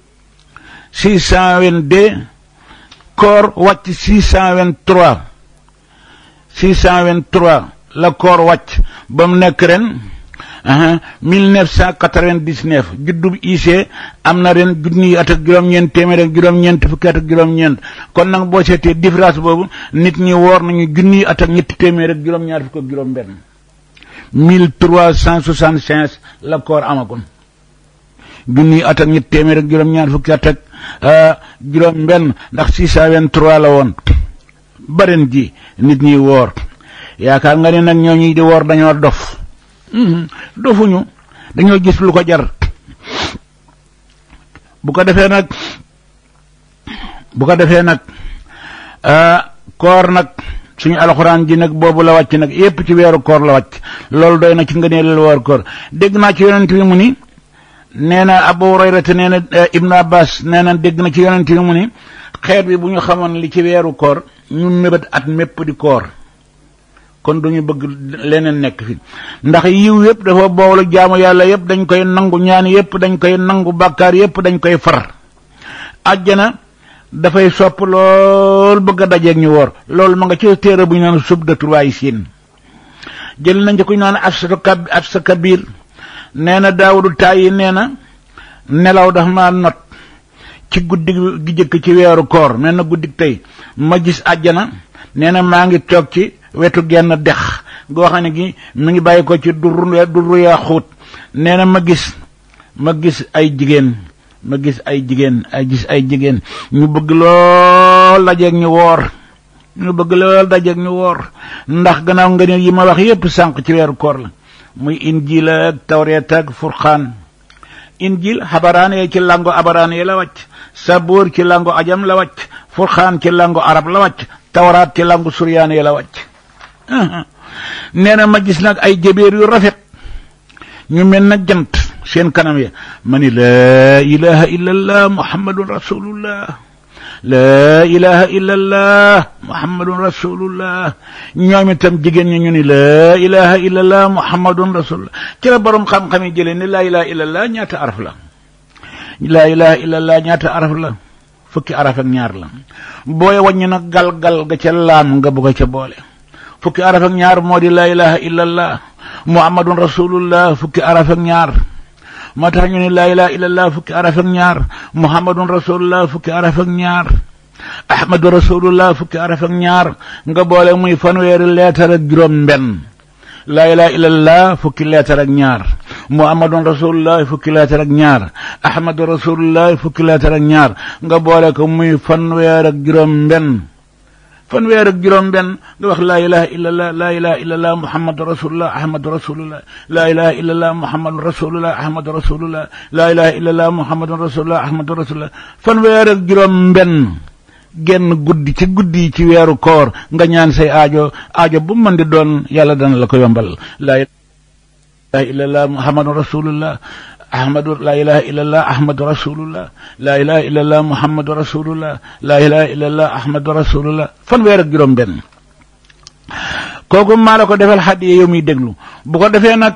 six cent vingt-deux koor wàcc six cent vingt-trois six cent vingt-trois la koor wàcc ba mu nekk ren mille neuf cent quatre-vingt-dix-neuf juddub Ise am na ren junni at ak juróom-ñeent téeméer ak juróom-ñeent fukki at ak juróom-ñeent kon nag boo seetee différence boobu nit ñi woor nañu junni at ak ñetti téeméer ak juróom-ñaar fukk ak juróom-benn mille trois cent soixante cinq la koor amagoon junni at ak ñetti téeméer ak juróom-ñaar fukki at ak juróom-benn ndax six cent vingt-trois la woon baren ji nit ñi woor yaakaar nga ne nag ñooñu di woor dañoo dof dofuñu dañoo gis lu ko jar bu ko defee nag bu ko defee nag koor nag suñu alxuraan ji nag boobu la wàcc nag yépp ci weeru koor la wàcc loolu doy na ci nga nee la weeru koor dégg naa ci yonent bi mu ni nee na Abu Hurayrata nee na Ibnu Abbas nee na dégg na ci yonent bi mu ni xeet bi bu ñu xamoon li ci weeru koor ñu mébét at mépp di koor kon duñu bëgg leneen nekk fi ndax yiw yépp dafa boolu jaamu yàlla yépp dañ koy nangu ñaan yépp dañ koy nangu bàkkaar yépp dañ koy far àjjana dafay sopp lool bëgg a dajeeg ñu woor loolu ma nga ci téere bu ñu naan subdatul waay siin jël nañ ci ku ñu naan afsa kab afsa kabir nee na daawudu tàyyi nee na nelaw dafa ma not ci guddi gi jëkk ci weeru koor mel na guddi tey ma gis àjjana nee na maa ngi toog ci wetu genn dex goo xam ne gi mi ngi bàyyi ko ci durru durru yaa xuut nee na ma gis ma gis ay jigéen ma gis ay jigéen ay gis ay jigéen ñu bëgg lool dajeeg ñu woor ñu bëgg lool dajeeg ñu woor ndax gannaaw nga ne yi ma wax yépp sànq ci weeru koor la muy injil ak tawreet ak furqaan injil xabaraan yee ci lango abaraan yi la wàcc saboor ci lango ajam la wàcc furqaan ci lango arab la wàcc tawraat ci lango suryaan yi la wàcc nee na ma gis nag ay jëbeer yu rafet ñu mel na jant seen kanam ya ma ni laa ilaha illa allah muhammadun rasulullah laa ilaha illa allah muhammadun rasulullah ñoom itam jigéen ñi ñu ni laa ilaha illa allah muhammadun rasulullah ci la borom xam-xam yi jëlee ni laa ilaha illa allah ñaata araf la laa ilaha illa allah ñaata araf la fukki araf ak ñaar la booy wàññi nag gal-gal ga ca laam nga bëgg ca boole fukki araf ak ñaar moo di laa ilaha illa allah muhammadun rasulullah fukki araf ak ñaar moo tax ñu ne laa ilaha illa allah fukki araf ak ñaar muhammadun rasulullah fukki araf ak ñaar ahmadu rasulullah fukki araf ak ñaar nga boole muy fanweeri leetar ak juróom benn laa ilaha illallah fukki leetar ak ñaar muhammadun rasulullah fukki leetar ak ñaar ahmadu rasulullah fukki leetar ak ñaar nga boole ko muy fanweer ak juróom benn fanweer ak juróom benn nga wax laa ilaha illallah laa ilaha illallah muhammadu rasulullah ahmadu rasulullah laa ilaha illallah muhammadu rasulullah ahmadu rasulullah laa ilaha illallah muhammadu rasulullah ahmadu rasulullah fanweer ak juróom benn genn guddi ci guddi yi ci weeru koor nga ñaan say aajo aajo bu mën di doon yàlla dana la ko yombal laa ilaha illallah muhammadu rasulullah ahmadu laa ilaha illallah ahmadu rasulullah laa ilaha illallah muhammadu rasulullah laa ilaha illallah ahmadu rasulullah fanweer ak juróom benn kooku maa la ko defal xaddiye yow muy déglu bu ko defee nag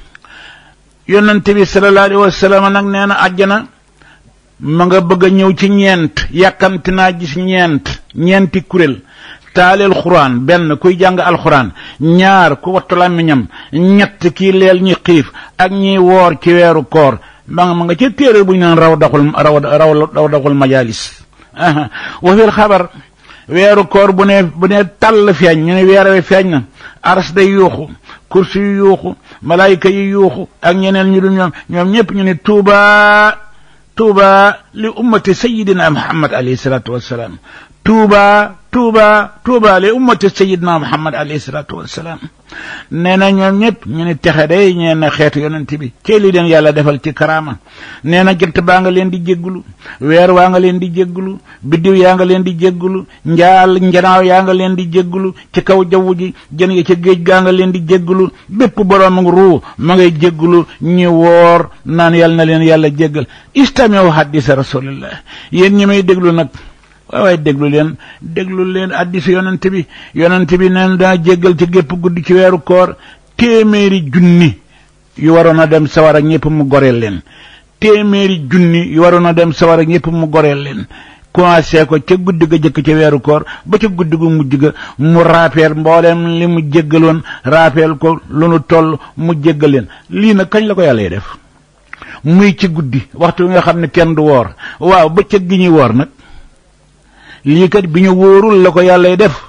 yonent bi sallallahu alayhi wa sallam nag nee na àjjana ma nga bëgg a ñëw ci ñeent yàkkamti naa gis ñeent ñeenti kuréel taaleel xuraan benn kuy jàng alxuraan ñaar ku wattu làmmiñam ñett kii leel ñi xiif ak ñiy woor ci weeru koor ma nga ma nga ca téere bu ñu naan raw daxul raw raw raw daxul majalis wa fil xabar weeru koor bu ne bu ne tàll feeñ ñu ne weer wi feeñ na aras day yuuxu kursi yu yuuxu malaayika yi yuuxu ak ñeneen ñu dul ñoom ñoom ñëpp ñu ne tuuba tuuba li ummati sayidina muhammad alayhi salatu wassalaam tuuba tuuba tuuba li ummati sayidina muhammad alayhi salatu wassalaam nee na ñoom ñëpp ñu ne texe day ñeen na xeetu yonent bi cee li leen yàlla defal ci karaama nee na jant baa nga leen di jéggulu weer waa nga leen di jéggulu biddiw yaa nga leen di jéggulu njaal njanaaw yaa nga leen di jéggulu ci kaw jaww ji jën yi ci géej gaa nga leen di jéggulu bépp boroom ruu ma ngay jéggulu ñi woor naan yàlla na leen yàlla jéggal istamiu hadisa rasulillah yéen ñi may déglu nag waaw waaye déglu leen déglu leen addisi yonent bi yonent bi neen daa jéggal ci gépp guddi ci weeru koor téeméeri junni yu waroon a dem sawar ak ñëpp mu goreel leen téeméeri junni yu waroon a dem sawar ak ñëpp mu goreel leen commencé ko ca guddi ga jëkk ca weeru koor ba ca guddi gu mujj ga mu raapeel mboolem li mu jéggaloon raapeel ko lu nu toll mu jéggal leen lii nag kañ la ko yàlla def muy ci guddi waxtu nga xam ne kenn du woor waaw bëccëg gi ñuy woor nag lii kat bi ñu wóorul la ko yàllay def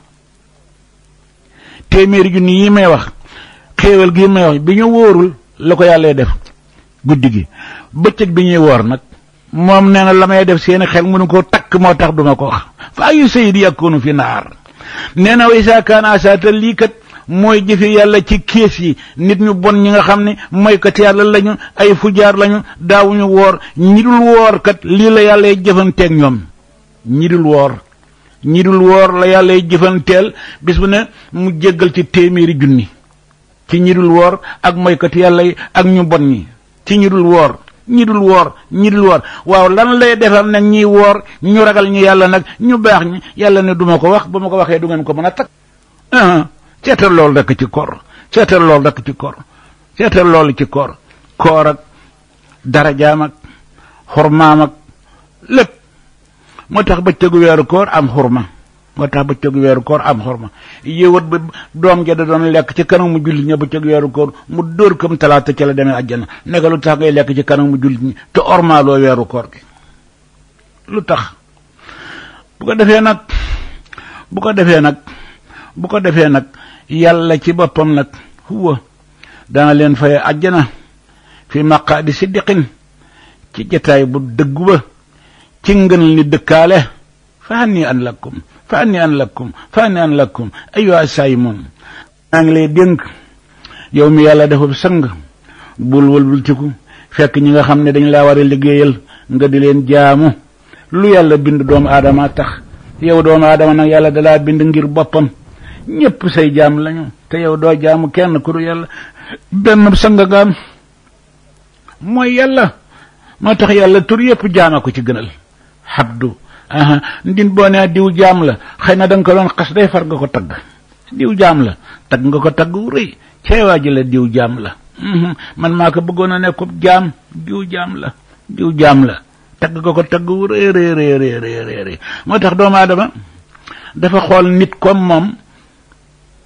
téeméeri junni yi may wax xéewal gi may wax bi ñu wóorul la ko yàllay def guddi gi bëccëg bi ñuy woor nag moom nee na la may def seeni xel mënu ko takk moo tax duma ko wax fa ayu sayidi yakunu fi naar nee na way saa kaan asaata lii kat mooy jëfe yàlla ci kees yi nit ñu bon ñi nga xam ne moykat yàlla lañu ay fujaar lañu daawuñu woor ñi dul woor kat lii la yàllay jëfanteeg ñoom ñi dul woor ñi dul woor la yàlla jëfanteel bis bu ne mu jéggal ci téeméeri junni ci ñi dul woor ak moykat yàlla yi ak ñu bon ñi ci ñi dul woor ñi dul woor ñi dul woor waaw lan lay defal nag ñiy woor ñu ragal ñu yàlla nag ñu baax ñi yàlla ne duma ko wax ba ma ko waxee du ngeen ko mën a takk seetal loolu rekk ci koor seetal loolu rekk ci koor seetal loolu ci koor koor ak darajaam ak xormaam ak lépp moo tax bëccëgu weeru koor am xurma moo tax bëccëgu weeru koor am xurma yéewat ba doom ja da doon lekk ci kanam mu jullit ña bëccëgu weeru koor mu dóor kam talaata ci la demee àjjana nekk lu tax ngay lekk ci kanam mu jullit ñi te ormaaloo weeru koor gi lu tax bu ko defee nag bu ko defee nag bu ko defee nag yàlla ci boppam nag huwa dana leen faye àjjana fi maqaadi siddiqin ci jataay bu dëggu ba ci ngën ni dëkkaale fa anni an lakum fa anni an lakum fa anni an lakum ayyuha saayimoon maa ngi lay dénk yow mi yàlla defub sang bul wëlbultiku fekk ñi nga xam ne dañ laa war a liggéeyal nga di leen jaamu lu yàlla bind doomu aadama tax yow doomu aadama nag yàlla dalaa bind ngir boppam ñépp say jaam lañu te yow doo jaamu kenn ku du yàlla benn sang nga am mooy yàlla moo tax yàlla tur yépp jaama ko ci gënal xabdu aha ndin boo nee diw jaam la xëy na da nga ko doon xas day far nga ko tagg diw jaam la tagg nga ko tagg wu rëy ceewaa ji la diw jaam la man maa ko bëggoon a nekkub jaam diw jaam la diw jaam la tagg nga ko tagg wu rëy rëy rëy rëy moo tax doomu aadama dafa xool nit comme moom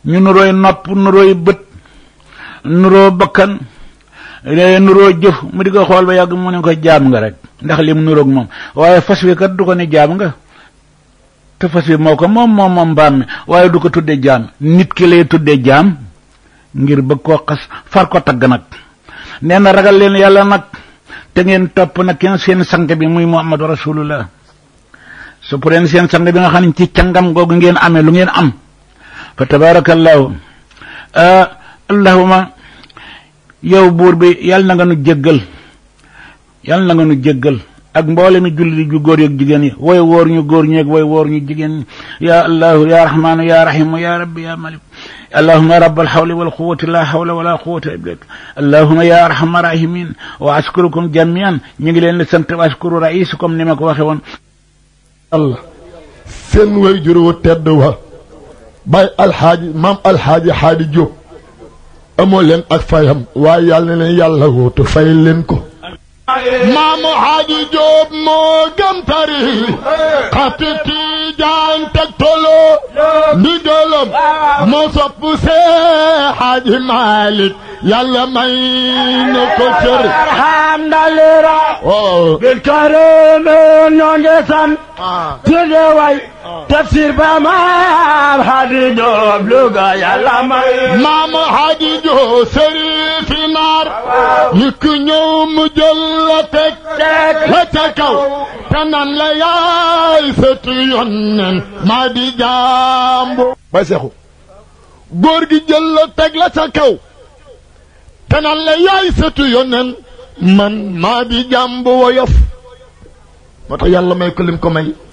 ñu nurooy nopp nurooy bët nuroo bakkan nuroo jëf mu di ko xool ba yàgg mu ne ko jaam nga rek ndax lim nuroog moom waaye fas wi kat du ko ne jaam nga te fas wi moo ko moom moom moom mbaam mi waaye du ko tuddee jaam nit ki lay tuddee jaam ngir bëgg koo xas far ko tagg nag nee na ragal leen yàlla nag te ngeen topp nag kenn seen sang bi muy muhammadu rasulullah su pour leen seen sang bi nga xam ne ci cangam googu ngeen amee lu ngeen am fa tabarakallahu allahuma yow buur bi yàlla na nga nu jéggal yàlla na nga nu jéggal ak mboole mi julli ju góor yeeg jigéen yi way wóor ñu góor ñeeg way wóor ñu jigéen ñi ya allahu ya rahmanu ya rahimu ya rabbi ya malik allahuma rab alxawli walquwati la hawla wala quwata illa billah allahuma ya arhama rahimin wa askurukum jamian ñu ngi leen di sant wa askuru raisukum ni ma ko waxe woon allah seen way jur wu tedd wa bay alxaaji maam alxaaji xaadi jóob amoo leen ak fayam waaye yàlla na leen yàlla wootu fay leen ko maamu xaaji jóob moo gëm tari xati tiijaan teg tolo ndigalam moo sopp see xaaji maalik yàlla may na ko cër alhamdulillah waaw bil karame ñoo ngi sant tudde way tafsir ba maam Hadi Joob Luga yàlla may maamu xaaji jóob sërifi naar ñu ku ñëw mu jël la teg la ca kaw te nan la yaay sëtu yonnen maa di jàmbu bay seexu góor gi jël la teg la ca kaw te nan la yaay sëtu yonnen man maa di jàmbu woyof moo tax yàlla may ko lim ko may